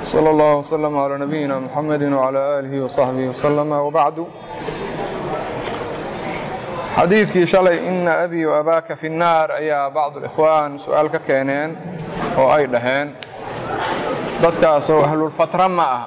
slى اllah وslm عlى nabiyina mxamedi وعlى آlihi وصaxbihi وslm وbacdu xadiidkii shalay ina abi وabaaka fi الnaar ayaa bacd اlإkhwaan su-aal ka keeneen oo ay dhaheen dadkaasoo ahlulfatra ma ah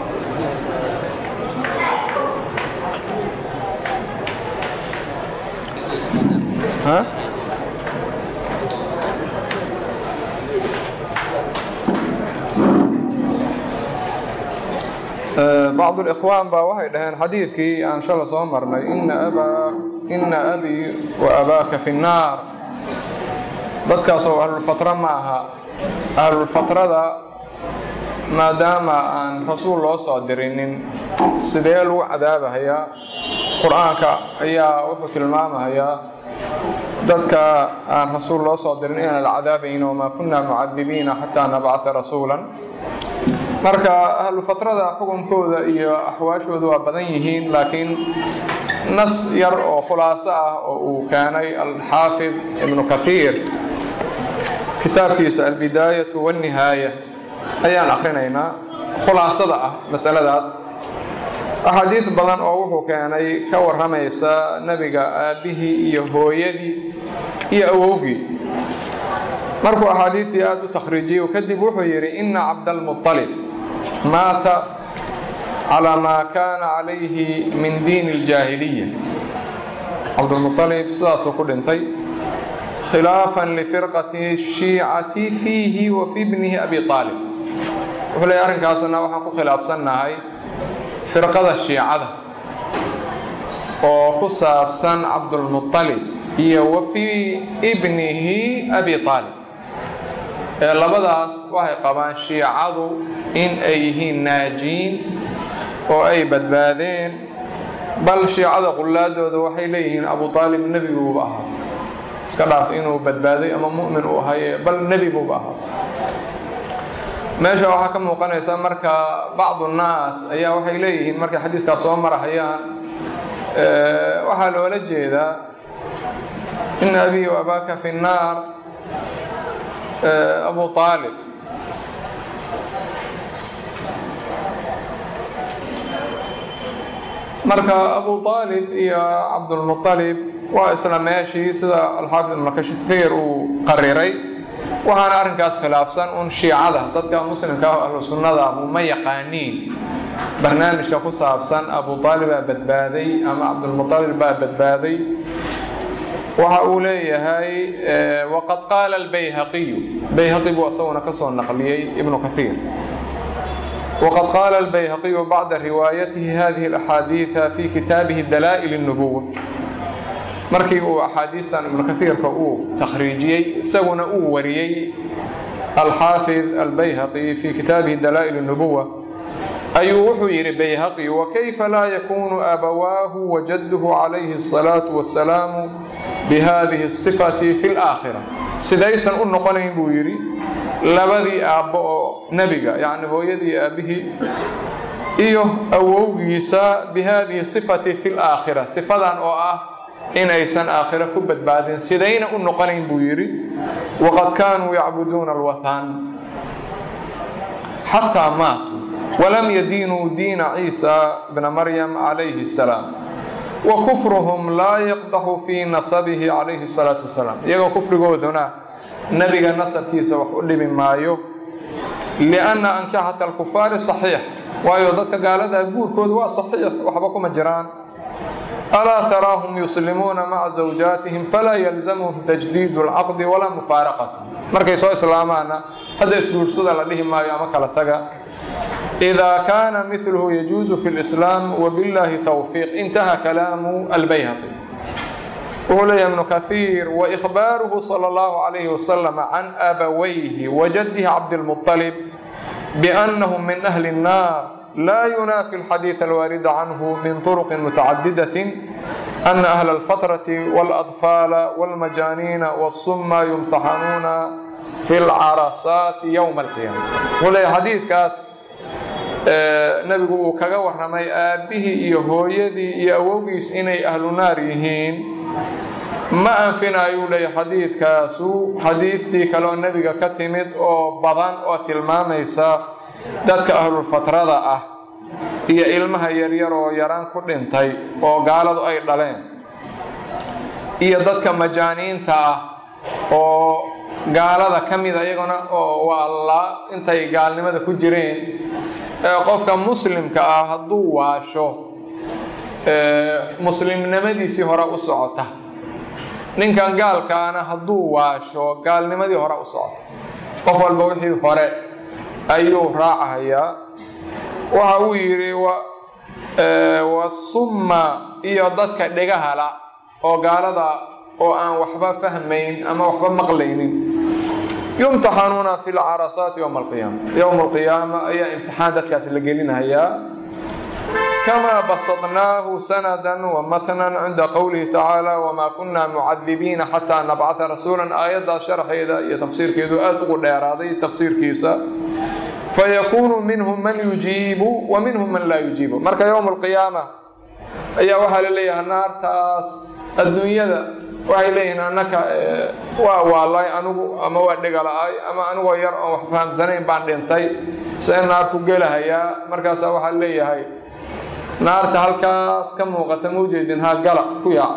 bacd اlإkhwaan baa waxay dhaheen xadiidkii aan shala soo marnay ina abii wa abaaka fi الnaar dadkaasoo ahlulfatra ma aha ahlulfatrada maadaama aan rasuul loo soo dirinin sidee lagu cadaabahayaa qur-aanka ayaa wuxuu tilmaamahayaa dadka aan rasuul loo soo dirin inaan la cadaabayn wamaa kunna mucadibiina xataa nabcaa rasuula marka ahlufatrada xukunkooda iyo axwaashooda waa badan yihiin laakiin nas yar oo khulaaso ah oo uu keenay alxaafid ibnu kahiir kitaabkiisa albidaayatu wاnnihaaya ayaan akhrinaynaa khulaasada ah masaladaas axaadiid badan oo wuxuu keenay ka warramaysa nebiga aabbihii iyo hooyadii iyo awowgii markuu axaadiistii aada u takhriijiyey kadib wuxuu yidhi ina cabdalmuطalib maata calaa maa kaana calayhi min diini اljaahiliya cabdulmuطalib sidaasuu ku dhintay khilaafan lifirqati shiicati fiihi wa fi bnihi abi aalib wuxuu leey arrinkaasna waxaan ku khilaafsannahay firqada shiicada oo ku saabsan cabdulmuطalib iyo wa fii ibnihi abi aalib ee labadaas waxay qabaan shiicadu in ay yihiin naajiin oo ay badbaadeen bal shiicada qullaadooda waxay leeyihiin abu aalib nebiguuba ahaa iska dhaaf inuu badbaaday ama mu'min uu ahaye bal nebi buuba ahaa meesha waxaa ka muuqanaysa marka bacdu nnaas ayaa waxay leeyihiin markay xadiidkaas soo marahayaan waxaa loola jeedaa in abii abaaka fi nnaar abu aalib marka abu aalib iyo cabdulmuطalib waa isla meeshii sida alxaafid ibnu kashir uu qariray waxaana arrinkaas khilaafsan un shiicada dadka muslimka ah ahlu sunnada ahu ma yaqaaniin barnaamijka ku saabsan abu aalib baa badbaaday ama cabdulmuطalib baa badbaaday waxa uu leeyahay waqad qaala albayhaqiyu bayhaqi buu isaguna ka soo naqliyey ibnu kahiir wqad qaala albayhaqiyu bacda riwaayatihi hadihi alaxaadiida fi kitaabihi dalaa'il الnubuwa markii uu axaadiistan ibnu kahiirka uu takhriijiyey isaguna uu wariyey alxaafid albayhaqi fi kitaabihi dalaa'il الnubuwa ayuu wuxuu yidhi bayhaqi wakayfa laa yakunu abawaahu wajaduhu calayhi الsalaaةu wasalaamu bihadihi الصifati fi اlآakhira sidaysan u noqonayn buu yidhi labadii aabbo oo nebiga yacni hooyadii aabbihii iyo awowgiisa bihadihi sifati fi laakhira sifadan oo ah in aysan aakhiro ku badbaadin sidayna u noqonayn buu yidhi waqad kaanuu yacbuduuna alwathan xataa maatuu walam yadiinuu diina ciisa bna maryam calayhi الsalaam wa kufruhum laa yaqdaxu fii nasabihi calayhi الsalaatu wasalaam iyagoo kufrigooduna nebiga nasabkiisa wax u dhibi maayo lianna ankixata alkufaari saxiix waayo dadka gaaladaa guurkooda waa saxiix waxba kuma jiraan alaa taraahum yuslimuuna maca zawjaatihim falaa yalzamuhum tajdiidu alcaqdi walaa mufaaraqatu markay soo islaamaana hadda isguursada la dhihi maayo ama kala taga إida kaana milhu yajuuzu fi اlislaam wbiاllahi towfiiq intaha kalaamu albayhaqi wuxuu leeyahay ibnu kahiir waإkhbaaruhu salى اllahu عalayhi wasalam can abawayhi wajadihi cabdilmuطalib biأnnahum min ahli الnaar laa yunaafi اlxadiiث alwaarida canhu min طurqi mutacadidaة ana ahla اlfatraةi wاlأطfaala wاlmajaaniina wالsuma yumtaxanuuna fi اlcarasaati ywma اlqiyaama wuxuu leeyahay xadiidkaas nebigu uu kaga warramay aabbihii iyo hooyadii iyo awowgiis inay ahlu naar yihiin ma anfinayuu leeyahy xadiidkaasu xadiidtii kaleoo nebiga ka timid oo badan oo tilmaamaysa dadka ahlulfatrada ah iyo ilmaha yaryar oo yaraan ku dhintay oo gaaladu ay dhaleen iyo dadka majaaniinta ah oo gaalada ka mida iyaguna oo waallaa intay gaalnimada ku jireen qofka muslimka ah hadduu waasho muslimnimadiisii hore u socota ninkan gaalkaana hadduu waasho gaalnimadii hore u socota qof walba wixii hore ayuu raacahayaa waxa uu yidhi wasumma iyo dadka dhegahala oo gaalada oo aan waxba fahmayn ama waxba maqlaynin yumtaxanuuna fi lcarasaati yowma alqiyaama yowma alqiyaama ayaa imtixaan dadkaas la gelinahayaa kamaa basadnaahu sanada wamatnan cinda qowlihi tacaala wamaa kunna mucadibiina xataa nabcata rasuulan aayaddaas sharxeeda iyo tafsiirkeedu aada ugu dheeraaday tafsiirkiisa fayakuunu minhum man yujiibu wa minhum man laa yujiibu marka yowma alqiyaama ayaa waxaa la leeyahay naartaas adduunyada waxay leeyihiin annaka waa waalay anigu ama waa dhegala-ay ama anigoo yar oon wax fahamsanayn baan dhintay see naar ku gelahayaa markaasaa waxaa leeyahay naarta halkaas ka muuqata maujeedin ha gala ku yaac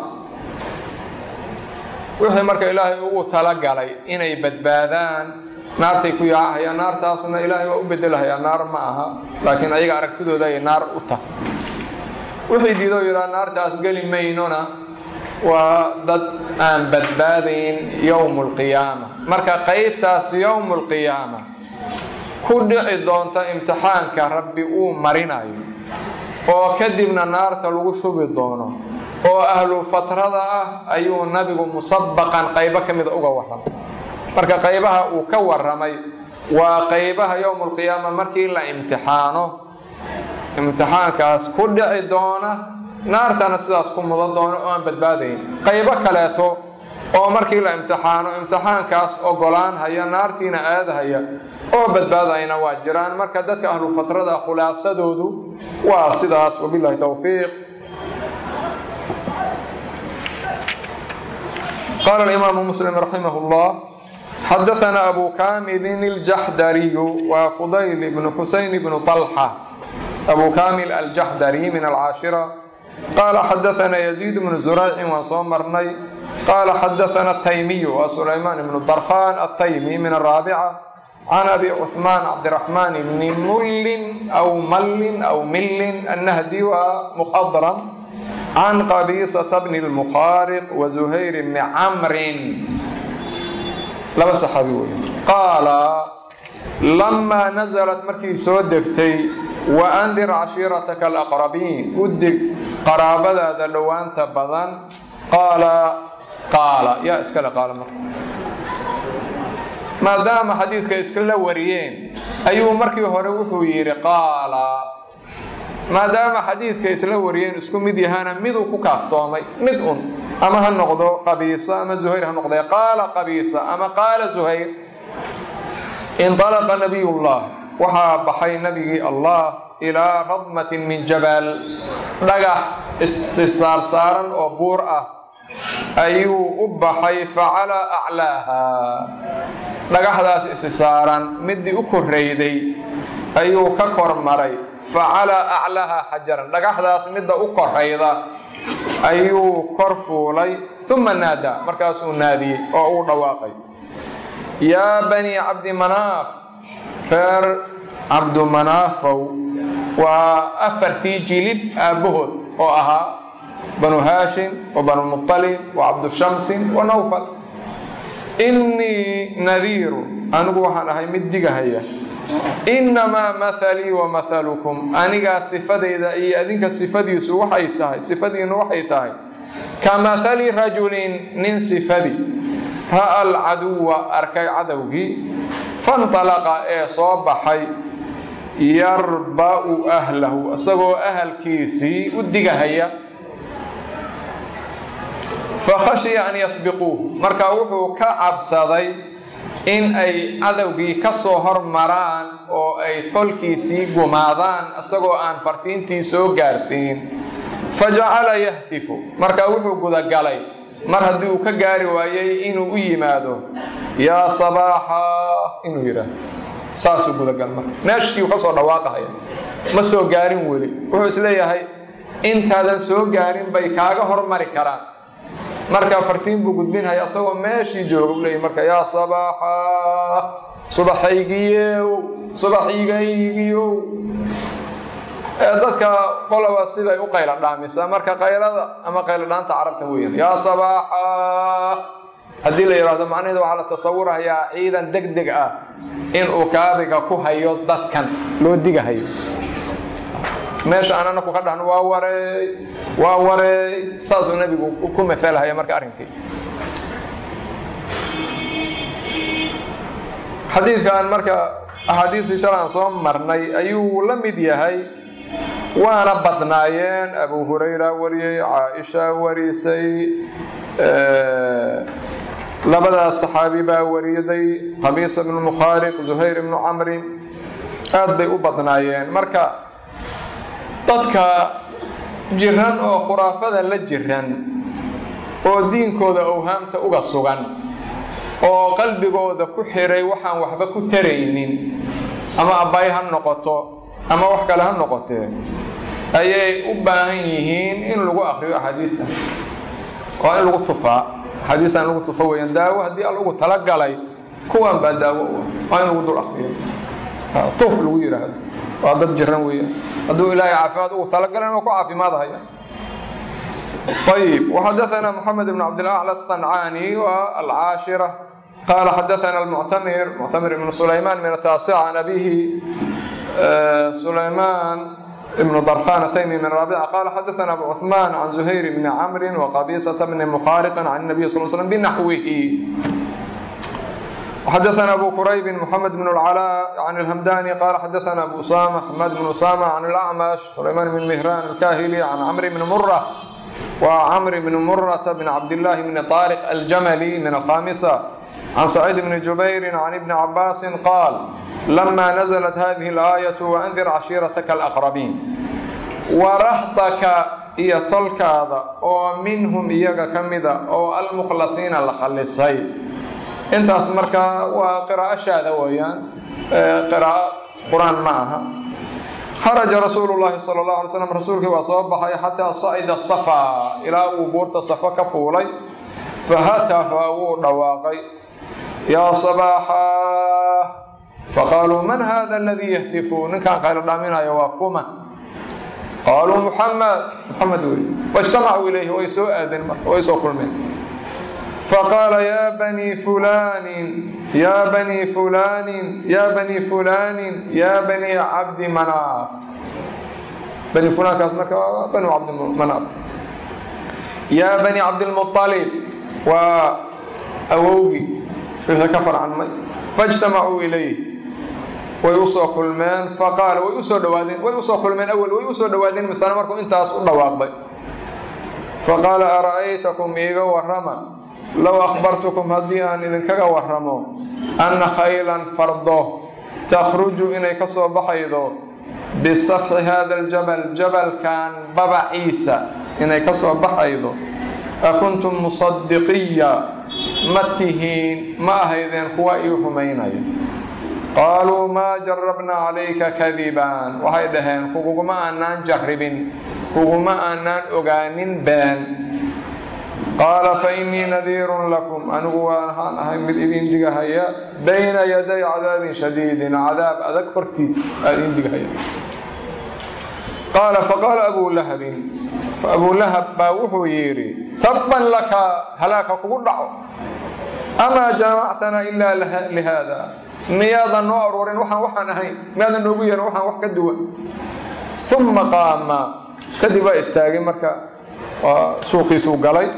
wixii marka ilaahay ugu talagalay inay badbaadaan naartay ku yaacahayaan naartaasna ilaahay waa u bedelahayaa naar ma aha laakiin ayaga aragtidooda ay naar u tahay wixii diidoo yidhaha naartaas geli maynona waa dad aan badbaadayn yowmu alqiyaama marka qaybtaas yowmu alqiyaama ku dhici doonta imtixaanka rabbi uu marinayo oo kadibna naarta lagu shubi doono oo ahlu fatrada ah ayuu nabigu musabaqan qaybo ka mida uga warramay marka qaybaha uu ka warramay waa qaybaha yowmu alqiyaama markii la imtixaano imtixaankaas ku dhici doona naartana sidaas ku mudan doono oo aan badbaadayn qaybo kaleeto oo markii la imtixaano imtixaankaas ogolaan haya naartiina aadahaya oo badbaadayna waa jiraan marka dadka ahlu fatrada khulaasadoodu waa sidaas wabilahi towfiiq قال الإمام مسلم رحمه الله حدثنا أبو كامل الجحدري وفضيل بن حسين بن طلحة أبو كامل الجحدري من العاشرة قال حدثنا يزيد بن زريع وصومرني قال حدثنا التيمي وسليمان بن الضرخان التيمي من الرابعة عن أبي عثمان عبد الرحمن بن مل أو مل أو مل النهدي ومخضرم عن قبيصة بن المخارق وزهير بن عمرو لما صحابي قال لما نزلت مركي سودكتي وأنذر عشيرتك الأقربين ودك قرابة ذا لوانت بضن قال قال يا اسكال قال مرة ما دام حديثك اسكال وريين أيوه مركي هروحو يري قال maadaama xadiidka isla wariyeen isku mid yahaana miduu ku kaaftoomay mid un ama ha noqdo qabiisa ama zuhayr ha noqdee qaala qabiisa ama qaala zuhayr inطalaqa nabiyullah waxaa baxay nabigii allah ilaa radmatin min jabal dhagax issaarsaaran oo buur ah ayuu u baxay facala aclaaha dhagaxdaas isi saaran midii u korreyday ayuu ka kormaray facalaa aclaha xajaran dhagaxdaas midda u korayda ayuu kor fuulay uma naadaa markaasuu naadiyey oo uu dhawaaqay yaa bani cabdi manaaf reer cabdumanaafow waa afartii jilib aabbahood oo ahaa banu haashim wa banu muطalib wa cabdushamsin wa nawfal innii nadiiru anigu waxaan ahay mid digahaya innamaa mahalii wa mahalukum anigaa sifadayda iyo adinka sifadiisu waxay tahay sifadiinu waxay tahay ka mahali rajulin nin sifadi ra'a alcaduwa arkay cadowgii fanطalaqa ee soo baxay yarba'u ahlahu isagoo ahalkiisii u digahaya fakhashiya an yasbiquuh marka wuxuu ka cabsaday in ay cadowgii ka soo hormaraan oo ay tolkiisii gumaadaan isagoo aan fartiintii soo gaarsiin fa jacala yahtifu marka wuxuu gudagalay mar haddii uu ka gaari waayey inuu u yimaado yaa sabaaxa inuu yidhaahdo saasuu gudagal marka meeshii uu ka soo dhawaaqahaya ma soo gaarin weli wuxuu isleeyahay intaadan soo gaarin bay kaaga hormari karaan marka fartiin buu gudbinhaya asagoo meeshii jooga u leeyahy marka yaa sabaaxa subaxaygiyow subaxigaygiyow dadka qoloba siday u qayla dhaamisa marka qaylada ama qaylo dhaanta carabta weeyaan yaa sabaaxa haddii la yidhaahdo macnaheedu waxaa la tasawurahayaa ciidan deg deg ah inuu kaadiga ku hayo dadkan loo digahayo meesha aan anaku ka dhahno waa wareey waa wareey saasuu nebigu ku matalhaya marka arrinkii xadiidkan marka axaadiistii shala aan soo marnay ayuu la mid yahay waana badnaayeen abu hurayra wariyey caaisha warisay labadaas saxaabi baa wariyaday qabiisa bnu mukhaariq zuhayr ibnu camrin aad bay u badnaayeen marka dadka jiran oo khuraafada la jiran oo diinkooda owhaamta uga sugan oo qalbigooda ku xiray waxaan waxba ku taraynin ama abbay ha noqoto ama wax kale ha noqotee ayay u baahan yihiin in lagu akriyo axaadiista waa in lagu tufaa axaadiista in lagu tufa weeyaan daawo haddii al ugu talagalay kuwan baa daawo u ah waa in lagu dul akriyo tuf lagu yidhaahdo waa dad jiran weeyaan hadduu ilaahay caafimaad ugu talagalan waa ku caafimaadhaya طيب وحدثنا محمد بن عبد الأعلى الصنعاني والعاشرة قال حدثنا المعتمر معتمر بن سليمان من التاسعة عن أبيه سليمان بن ضرخان تيمي من رابعة قال حدثنا أبو عثمان عن زهير بن عمرو وقبيصة بن مخارق عن النبي صلى الله عليه وسلم بنحوه وحدثنا أبو كريب محمد بن العلاء عن الهمداني قال حدثنا أبو أسامة حماد بن أسامة عن الأعمش سليمان بن مهران الكاهلي عن عمرو بن مرة وعمرو بن مرة بن عبد الله بن طارق الجملي من الخامسة عن سعيد بن جبير عن ابن عباس قال لما نزلت هذه الآية وأنذر عشيرتك الأقربين ورهطك إيا تلكاذا أو منهم إياك كمدا أو المخلصين لخلصي انت اسمرك وقراءة شاذة ويان قراءة قرآن معها خرج رسول الله صلى الله عليه وسلم رسولك وصبح حتى صعد الصفا إلى وبورت الصفا كفولي فهتف ودواقي يا صباحا فقالوا من هذا الذي يهتف إن كان قال دامنا يواكما قالوا محمد محمد ولي فاجتمعوا إليه ويسوء أذن ويسوء كل منه فقال يا بني فلان يا بني فلان يا بني فلان يا بني عبد مناف بني فلان كاسمك بنو عبد مناف يا بني عبد المطلب وأووي إذا كفر عن مي فاجتمعوا إليه ويوصى كل من فقال ويوصى دوادين ويوصى كل من أول ويوصى دوادين مثلا مركو انت أسؤول دواقبي فقال أرأيتكم إيغا ورما low akhbartukum haddii aan idinkaga warramo anna khaylan fardo takhruju inay ka soo baxaydo bisafxi hada aljabal jabalkan babaciisa inay ka soo baxaydo akuntum musadiqiya ma tihiin ma ahaydeen kuwa ii rumaynaya qaaluu maa jarabna calayka kadiban waxay dhaheen kuguguma aanaan jarribin kuguma aanaan ogaanin been qaala fainii nadiirun lakum anigu waxaan ahay mid idin digahaya bayna yaday cadaabin shadiidin cadaab adag hortiis aa idin digahaya qaala faqaala abuu lahabin abuu lahab baa wuxuu yidhi tabban laka halaaka kugu dhaco amaa jamactana ilaa lihaada miyaadan noo aruurin waxaan waxaan ahayn miyaadan noogu yeerin waxaan wax ka duwan uma qaama kadib waa istaagay marka suuqiisuu galay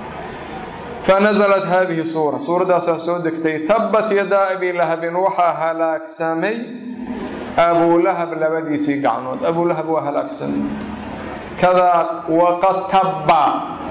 فنزلت هذه السورة سورة سو دكتي تبت يدا أبي لهب وحا هلاك سامي أبو لهب لبدي سي قعنود أبو لهب وهلاك سامي كذا وقد تبا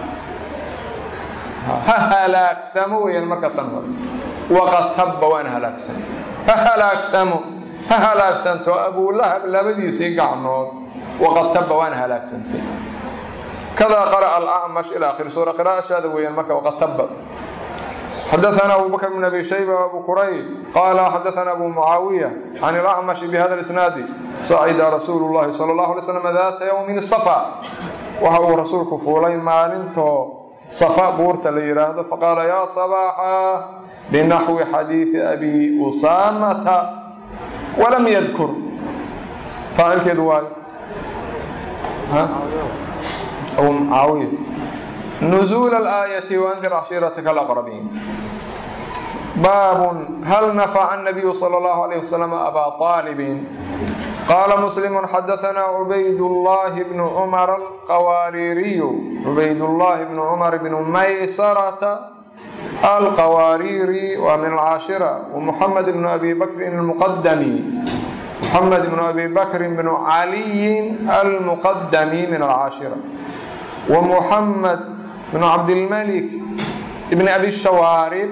هلاك سامو وين مركة تنور وقد تبا وين هلاك سامي هلاك سامو هلاك سامتو أبو لهب لبدي سي قعنود وقد تبا وين هلاك سامتي kada qara'a alacmash ila akhiri suura qiraa'ashaada weeyaan marka waqad tabad حدثنا أبو بكر بن أبي شيبة وأبو كريب قال حدثنا أبو معاوية عن الأعمش بهذا الإسناد صعد رسول الله صلى الله عليه وسلم ذات يوم الصفا وهو رسول كفولين مالنتو صفا بورت ليراد فقال يا صباحا بنحو حديث أبي أسامة ولم يذكر فاعل كدواي ها أو معاوية نزول الآية وأنذر عشيرتك الأقربين باب هل نفع النبي صلى الله عليه وسلم أبا طالب قال مسلم حدثنا عبيد الله بن عمر القواريري عبيد الله بن عمر بن ميسرة القواريري ومن العاشرة ومحمد بن أبي بكر المقدمي محمد بن أبي بكر بن علي المقدمي من العاشرة ومحمد بن عبد الملك بن أبي الشوارب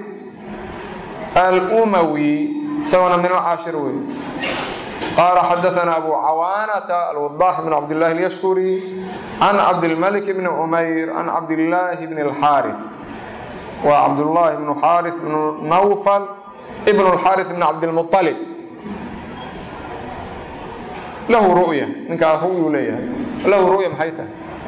الأموي سواء من العاشروي قال حدثنا أبو عوانة الوضاح بن عبد الله اليشكري عن عبد الملك بن عمير عن عبد الله بن الحارث وعبد الله بن حارث بن نوفل ابن الحارث بن عبد المطلب له رؤية منك هو يليه له رؤية محيته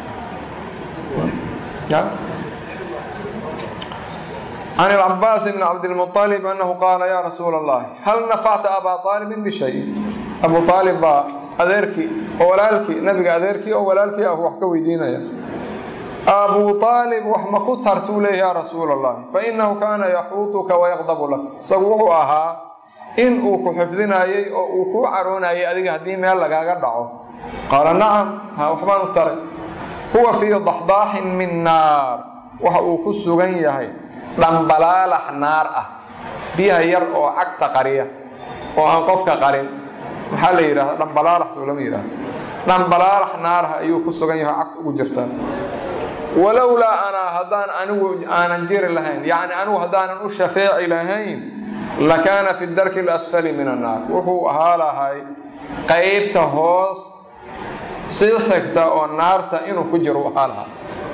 عن العباس بن عبد المطلب أنه قال يا رسول الله هل نفعت أبا طالب بشيء أبو طالب با أذيركي ولالكي نبي أذيركي أو ولالكي أو وحكا ويدينيا أبو طالب وحما كترت له يا رسول الله فإنه كان يحوطك ويغضب لك سووه أها إن أوكو حفظنايي أو أوكو عرونايي أذيك هدي ميال لغاقا دعو قال نعم ها وحبان الترك huwa fii daxdaaxin min naar waxa uu ku sugan yahay dhambalaalax naar ah biyaha yar oo cagta qariya oo aan qofka qarin maxaa la yidhahda dhambalaalax soo lama yidhahdo dhambalaalax naarha ayuu ku sugan yahay cagta ugu jirta walowlaa anaa haddaan anigu aanan jiri lahayn yacni anigu haddaanan u shafeeci lahayn lakaana fi darki alasfali min annaar wuxuu ahaa lahay qaybta hoos si xigta oo naarta inuu ku jiro ahaa lahaa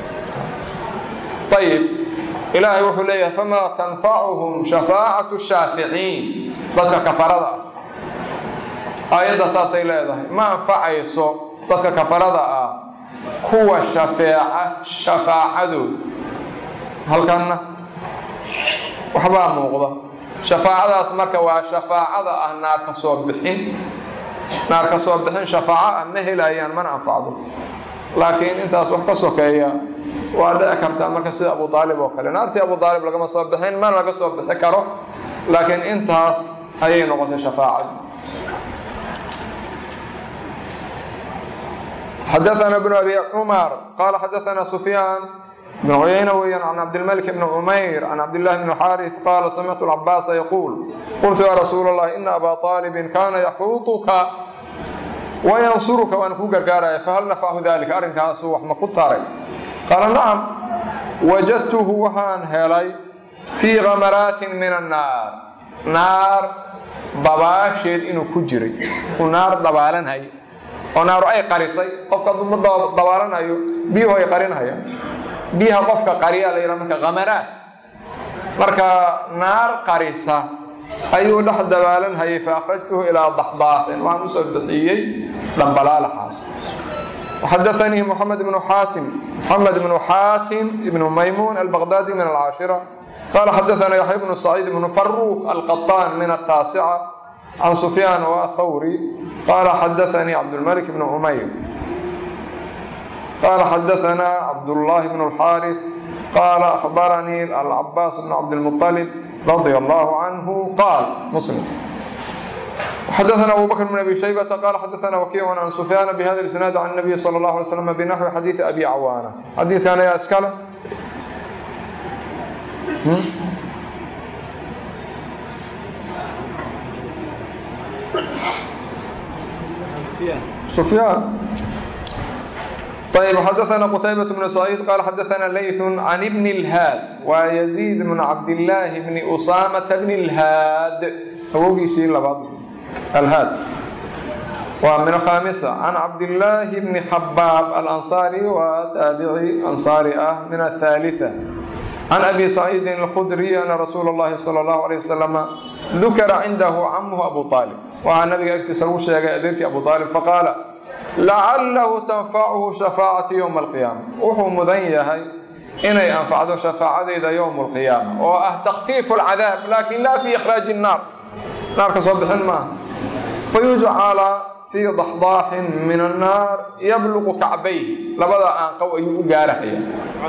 ayib ilaahay wuxuu leeyahay famaa tanfacuhum shafaacatu shaaficiin dadka kafarada ah aayadda saasay leedahay ma anfacayso dadka kafarada ah kuwa shafeeca shafaacadood halkanna waxbaa muuqda shafaacadaas marka waa shafaacada ah naar ka soo bixin naar ka soo bixin shafaaco ah ma helayaan mana anfacdo laakiin intaas wax ka sokeeya waa dhici kartaa marka sida abu aalib oo kale naartii abu aalib lagama soo bixin mana laga soo bixi karo laakiin intaas ayay noqotay shafaacadu حدثنا بن أبي عمر قال حدثنا سفيان بن عيينة ويان عن عبد الملك بن عمير عن عبد الله بن الحارث قال سمعت العباس يقول قلت يا رسول الله إن أبا طالب كان يحوطك وينصرك وأن كوكا فهل نفعه ذلك أرنك أسوح ما قطاري قال نعم وجدته وحان هلي في غمرات من النار نار ضباشد إنه كجري ونار ضبالا هي ونار أي قريصي قفك ضبالا هي بيه أي قرين هي biyaha qofka qariya la yidhaha marka khamaraat marka naar qarisa ayuu dhex dabaalan hayay fa akhrajtuhu ilaa daxdaaxin waxaan usoo bixiyey dhambalaalaxaas وحدثني محمد بن حاتم محمد بن حاتم بن ميمون البغدادي من العاشرة قال حدثنا يحيى بن سعيد بن فروخ القطان من التاسعة عن سفيان والثوري قال حدثني عبد الملك بن عمير قال حدثنا عبد الله بن الحارث قال أخبرني العباس بن عبد المطلب رضي الله عنه قال مسلم وحدثنا أبو بكر بن أبي شيبة قال حدثنا وكيع عن سفيان بهذا الإسناد عن النبي صلى الله عليه وسلم بنحو حديث أبي عوانة حديث كان يا أسكالة سفيان طيب حدثنا قتيبة بن سعيد قال حدثنا ليث عن ابن الهاد ويزيد بن عبد الله بن أسامة بن الهاد هو يشير لبعض الهاد waa min alkhaamisa can cabdillaahi bni khabaab alansaari waa taabici ansaari ah min athaalitha can abi saciidin alkhudriy ana rasuula اllahi sala allahu alayh wasalama dukira cindahu camuhu abu aalib waxaa nabiga agtiisa lagu sheegay adeerkii abu aalib faqaala lacalahu tanfacuhu shafaacati yowma alqiyaama wuxuu mudan yahay inay anfacdo shafaacadeyda yowma alqiyaama oo ah takfiifu alcadaab laakin laa fi ikhraaji nnaar naarka soo bixin maaha fayujcala fii daxdaaxin min annaar yabluqu kacbayh labada aanqow ayuu u gaarahaya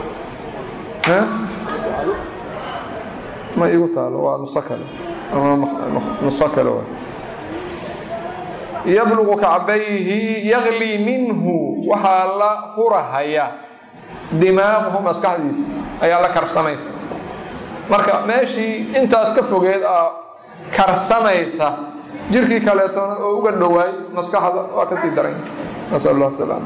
ma igu taalo waa nuso kale nuso kale wa yabluqu kacbayhi yaglii minhu waxaa la hurahaya dimaaquhu maskaxdiisa ayaa la karsamaysa marka meeshii intaas ka fogeed aa karsamaysa jirkii kaleetona oo uga dhowaay maskaxda waa kasii daran nasal allah salaam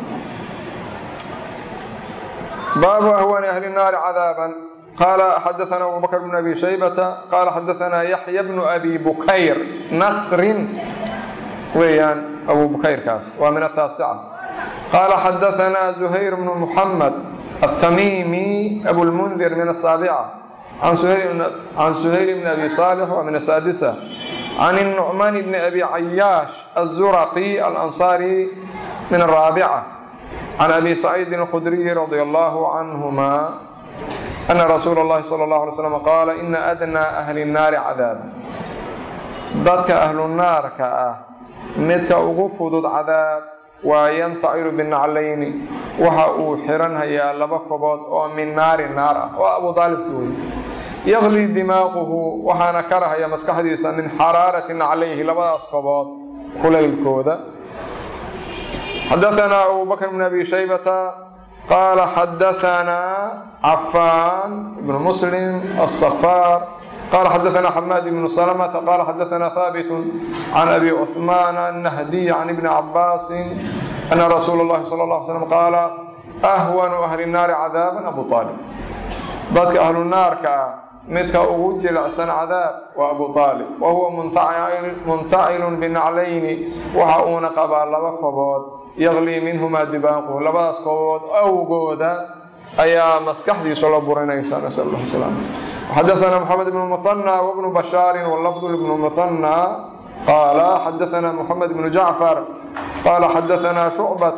baabu ahwani ahli الnaari cadaaban qaala xadaثana abu bakr bn abi shaybata qaala xadaثana yaxya bnu abi bukayr nasrin weeyaan abu bukayrkaas waa min ataasica qaala xadaثana zuhayr bnu muxamed التميمي أبو المنذر من السابعة عن سهيل عن سهيل بن أبي صالح ومن السادسة عن النعمان بن أبي عياش الزرقي الأنصاري من الرابعة عن أبي سعيد الخدري رضي الله عنهما أن رسول الله صلى الله عليه وسلم قال إن أدنى أهل النار عذابا ضدك أهل النار كأه متك أغفض عذاب waa yantaciru binaclayni waxa uu xiranhayaa laba kobood oo min naari naar ah waa abu aalibki wey yaqlii dimaaquhu waxaana karahaya maskaxdiisa min xaraarati naclayhi labadaas kobood kulaylkooda xadaanaa abu bakr bn abi shaybata qaala xadaanaa cafaan ibnu muslim asafaar قال حدثنا حماد بن سلمة قال حدثنا ثابت عن أبي عثمان النهدي عن ابن عباس أن رسول الله صلى الله عليه وسلم قال أهون أهل النار عذابا أبو طالب ضدك أهل النار كا متك أوجل أحسن عذاب وأبو طالب وهو منتعل, منتعل بالنعلين وحاون قبال لبقبود يغلي منهما دباقه لباس قبود أو قودا أيا مسكحدي صلى الله عليه وسلم نسأل الله السلامة حدثنا محمد بن المثنى وابن بشار واللفظ لابن المثنى قال حدثنا محمد بن جعفر قال حدثنا شعبة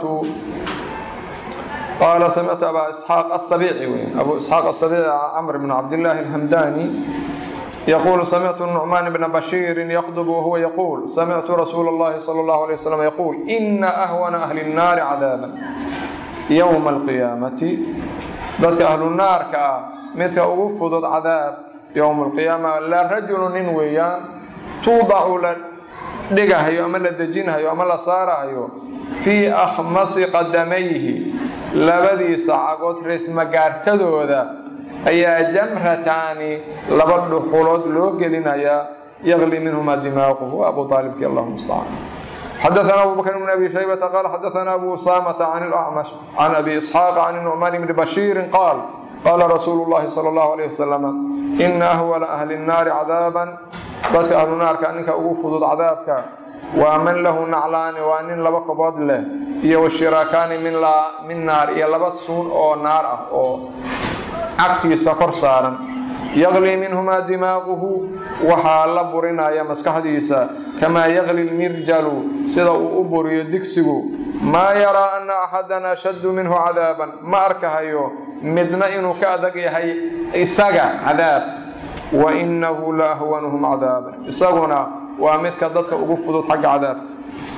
قال سمعت أبا إسحاق السبيعي أبو إسحاق السبيعي عمرو بن عبد الله الهمداني يقول سمعت النعمان بن بشير يخطب وهو يقول سمعت رسول الله صلى الله عليه وسلم يقول إن أهون أهل النار عذابا يوم القيامة ذلك أهل النار كأ midka ugu fudud cadaab yowma alqiyaama la rajulu nin weeyaan tuudacu la dhigahayo ama la dejinhayo ama la saarahayo fii akhmasi qadamayhi labadiisa cagood reesmagaartadooda ayaa jamrataani laba dhuxulood loo gelinayaa yaqli minhuma dimaaquhu abu aalibki allahu mustacaan xadaثna abu bakr bn abi shaybata qaal xadaثna abu usamata can اlأcmash can abi isxaaq can nucmaan bni bashiiri qaal qaala rasuulu llahi sala allahu alayh wasalam ina ahwala ahli nnaari cadaaban dadka ahlu naarka ninka ugu fudud cadaabka waa man lahu naclaani waa nin laba kobood leh iyo washiraakaani min naar iyo laba suun oo naar ah oo cagtiisa kor saaran yaqlii minhumaa dimaaquhu waxaa la burinaya maskaxdiisa kamaa yaqli lmirjalu sida uu u buriyo digsigu maa yaraa ana axadan ashaddu minhu cadaaban ma arkahayo midna inuu ka adag yahay isaga cadaab wa inahu la ahwanuhum cadaaba isaguna waa midka dadka ugu fudud xagga cadaabka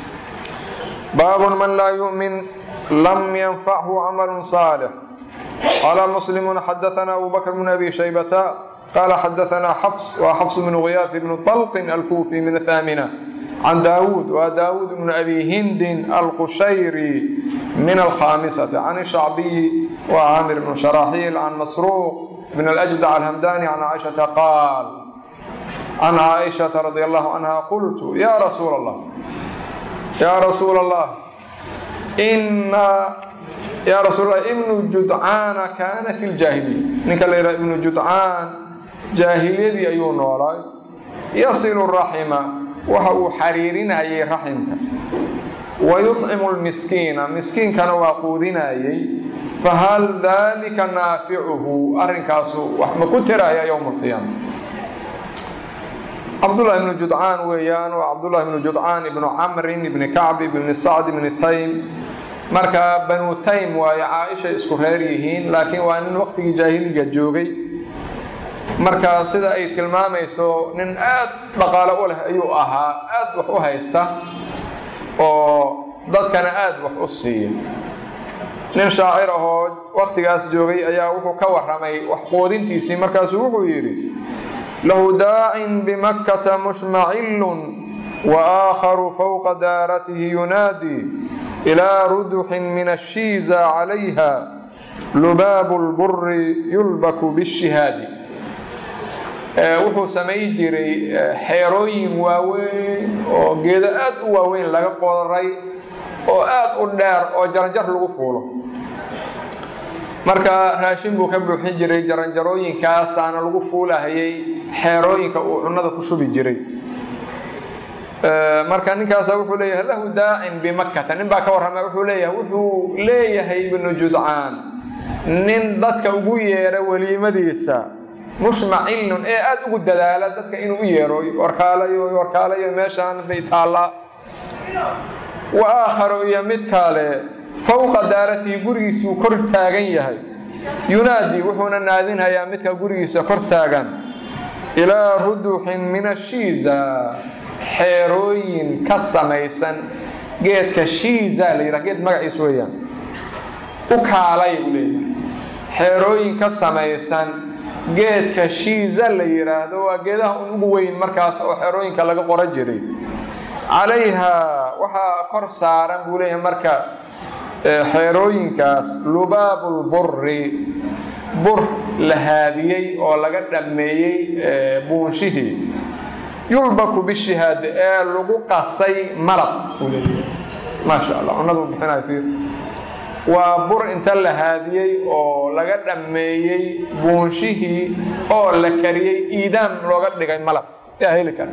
baabun man laa yu'min lam yanfachu camalu saalix qaala muslimun xadaثna abu bakr bn abi shaybata قال حدثنا حفص وحفص بن غياث بن طلق الكوفي من الثامنة عن داود وداود بن أبي هند القشيري من الخامسة عن الشعبي وعامر بن شراحيل عن مسروق بن الأجدع الهمداني عن عائشة قال عن عائشة رضي الله عنها قلت يا رسول الله يا رسول الله إن يا رسول الله ابن جدعان كان في الجاهلية نكال ابن جدعان jaahiliyadii ayuu noolaay yasilu raxima waxa uu xariirinayay raximka wayuطcimu lmiskiina miskiinkana waa quudinayay fahal dalika naaficuhu arrinkaasu wax ma ku tiraya yowma alqiyaama cabdullahi ibnu judcaan weeyaan waa cabdullahi ibnu judcaan ibnu camrin ibni kacb ibni sacd ibni taym marka banu taym waayo caaishay isku reer yihiin laakiin waa nin waqtigii jaahiliga joogay marka sida ay tilmaamayso nin aad dhaqaalo u leh ayuu ahaa aad wax u haysta oo dadkana aada wax u siiya nin shaacir ahoo waktigaas joogay ayaa wuxuu ka warramay wax quudintiisii markaasuu wuxuu yidhi lahu daacin bimakkata mushmacillun wa aakharu fowqa daaratihi yunaadii ilaa ruduxin min ashiiza calayha lubaabu lburi yulbaku bishihaadi wuxuu samayn jiray xeerooyin waaweyn oo geedo aad u waaweyn laga qodaray oo aad u dheer oo jaranjar lagu fuulo marka raashin buu ka buuxin jiray jaranjarooyinkaasaana lagu fuulahayay xeerooyinka uu cunnada ku shubi jiray marka ninkaasa wuxuu leeyahay lahu daacin bimakkata nin baa ka warrama wuxuu leeyahay wuxuu leeyahay ibnu judcaan nin dadka ugu yeera weliimadiisa mushmacilun ee aada ugu dadaala dadka inuu u yeero warkaalayo warkaalayo meeshaan bay taallaa wa aakharu iyo mid kale fowqa daaratihi gurigiisuu kor taagan yahay yunaadi wuxuuna naadinhayaa midka gurigiisa kor taagan ilaa ruduxin min ashiiza xeerooyin ka samaysan geedka shiiza la yidhaha geed magaciis weeyaan u kaalay buu leeyahay xeerooyin ka samaysan geedka shiiza la yidhaahdo waa geedaha un ugu weyn markaas oo xerooyinka laga qoran jiray calayha waxaa kor saaran buu leeyahay marka xeerooyinkaas lubaabulburi bur la haadiyey oo laga dhammeeyey buunshihii yulbaku bishihaad ee lagu qasay malab buu leeyahay maasha allah cunadu bixinayo fiir waa bur inta la haadiyey oo laga dhammeeyey buunshihii oo la kariyey iidaam looga dhigay malab yaa heli kara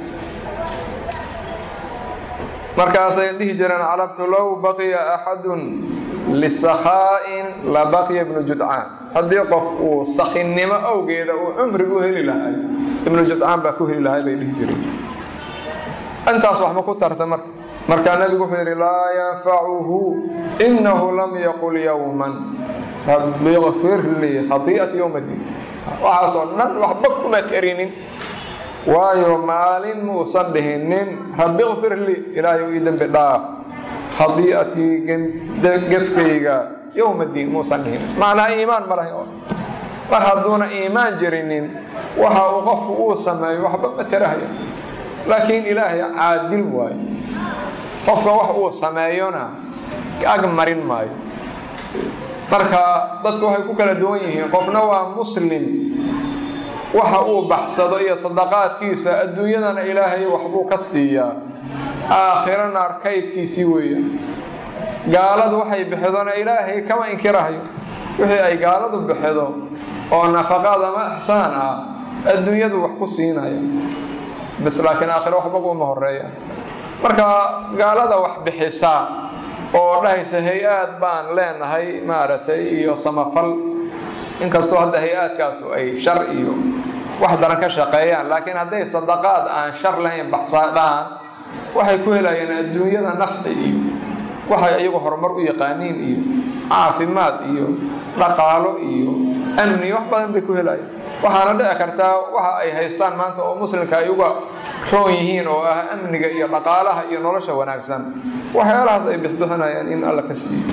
markaasay dhihi jireen carabtu low baqiya axadun lisakhaa'in la baqiya ibnu judcaan haddii qof uu sakinnimo awgeeda uu cumri u heli lahay ibnu judcaan baa ku heli lahay bay dhihi jireen intaas waxma ku tarta marka markaa nabigu wuxuu yidhi laa yanfacuhu inahu lam yaqul yowman rabbi kfir lii khai'ati yowma diin waxaasoo dhan waxba kuma terinin waayo maalin muusan dhihinin rabbi kfir lii ilaahay ii dembi dhaaf khai'atii gefkayga yowma diin muusan dhihinin macnaa iimaan ma lahay mar hadduuna iimaan jirinin waxa uu qofku uu sameeyo waxba ma terahayo laakiin ilaahay caadil waayo qofka wax uu sameeyona ag marin maayo marka dadku waxay ku kala duwan yihiin qofna waa muslim waxa uu baxsado iyo sadaqaadkiisa adduunyadana ilaahay waxbuu ka siiyaa aakhirana arkaydkiisii weeya gaaladu waxay bixidona ilaahay kama inkirahayo wixii ay gaaladu bixido oo nafaqaad ama ixsaan ah adduunyadu wax ku siinaya bis laakiin aakhiro waxba kuma horeeya marka gaalada wax bixisa oo dhahaysa hay-aad baan leenahay maaragtay iyo samafal inkastoo hadda hay-aadkaasu ay shar iyo wax daran ka shaqeeyaan laakiin hadday sadaqaad aan shar lahayn baxsadhaan waxay ku helayaan adduunyada nafci iyo waxay iyagu horumar u yaqaaniin iyo caafimaad iyo dhaqaalo iyo amni wax badan bay ku helayaan waxaana dhici kartaa waxa ay haystaan maanta oo muslimka ay uga roon yihiin oo ah amniga iyo dhaqaalaha iyo nolosha wanaagsan waxyaalahaas ay bixbixinayaan in alla ka siiyo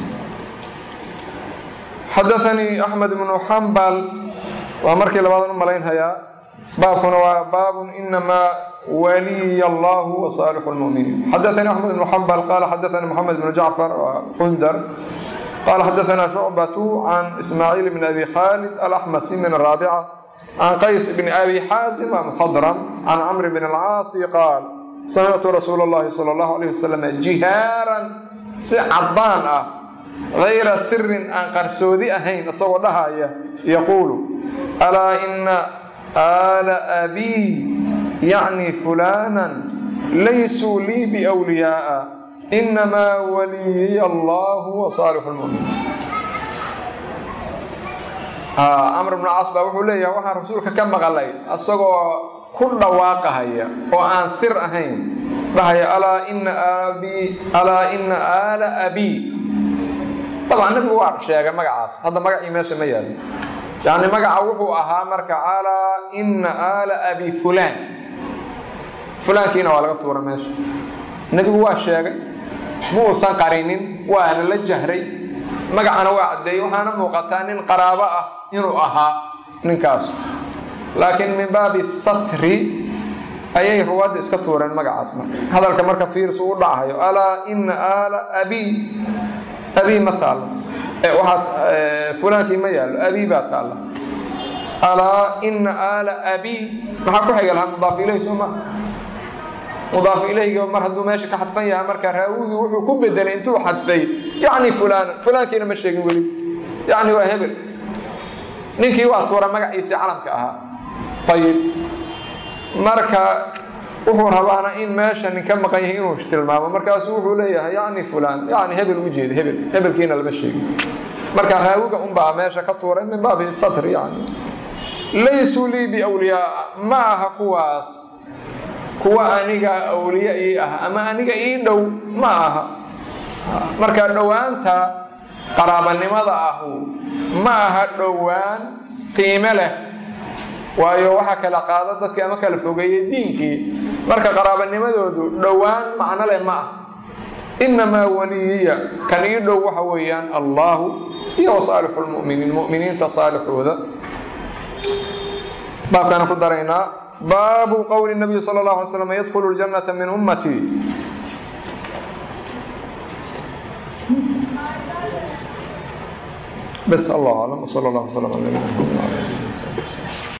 xadaanii axmed ibnu xambal waa markii labaadan u malaynhayaa baabkuna waa baabun inamaa waliya allahu wasaalixu lmuminiin xadaanii axmed ibnu xambal qaala xadaanii moxamed ibnu jacfar qundar qaala xadaanaa shucbatu can ismaaciil bn abi khaalid alaxmasi min araabica can qays bn abi xaasim waa mukhadram can camr bn alcaasi qaal samictu rasuula اllahi salى اllahu alayh wasalam jihaaran si cadaan ah gayra sirin aan qarsoodi ahayn isagoo dhahaya yaquulu alaa ina aala abii yacni fulaanan laysuu lii biwliyaaa inamaa waliyiya allahu wa saalixu lmuminiin camr bnu caas baa wuxuu leeyahay waxaan rasuulka ka maqalay asagoo ku dhawaaqahaya oo aan sir ahayn dhahaya alaa ina aabii alaa ina aala abii dabcan nabigu waa sheegay magacaas hadda magacii meesha ma yaalo yacni magaca wuxuu ahaa marka alaa ina aala abi fulaan fulaankiina waa laga tuura meesha nebigu waa sheegay ma uusan qarinin waana la jahray magacana waa caddeeyey waxaana muuqataa nin qaraabo ah inuu ahaa ninkaas laakiin min baabi satri ayay ruwaadda iska tuureen magacaas marka hadalka marka fiirsu u dhacayo alaa ina aala abii abii ma taalla waxaad fulaankii ma yaallo abii baa taalla alaa ina aala abii maxaa ku xiga lahaa mudaaf ilayhi soo maa mudaaf ilayhiga mar hadduu meesha ka xadfan yahay marka raawigii wuxuu ku bedelay intuu xadfay yacni fulaan fulaankiina ma sheegin weli yacni waa hebel ninkii waa tuura magaciisii calamka ahaa ayib marka wuxuu rabaana in meesha nin ka maqan yahay inuu tilmaamo markaasuu wuxuu leeyahay yacni fulaan yacni hebel u jeeda hebel hebelkiina lama sheegin marka raawiga unbaa meesha ka tuuray min baabi satr yani laysuu lii biwliyaa ma aha kuwaas kuwa aniga awliye ii ah ama aniga ii dhow ma aha marka dhowaanta qaraabanimada ahu ma aha dhowaan qiime leh waayo waxaa kala qaada dadkii ama kala fogeeyey diinkii marka qaraabanimadoodu dhowaan macno leh ma ah inamaa waliyiya kan ii dhow waxa weeyaan allahu iyo wasaalixu lmuminiin muminiinta saalixooda baabkaana ku daraynaa baabu qowli nabiyi sal اlه alay slam yadkulu اljannata min ummatii bs allah aclam wsal اllah wslam ala nabina mxamed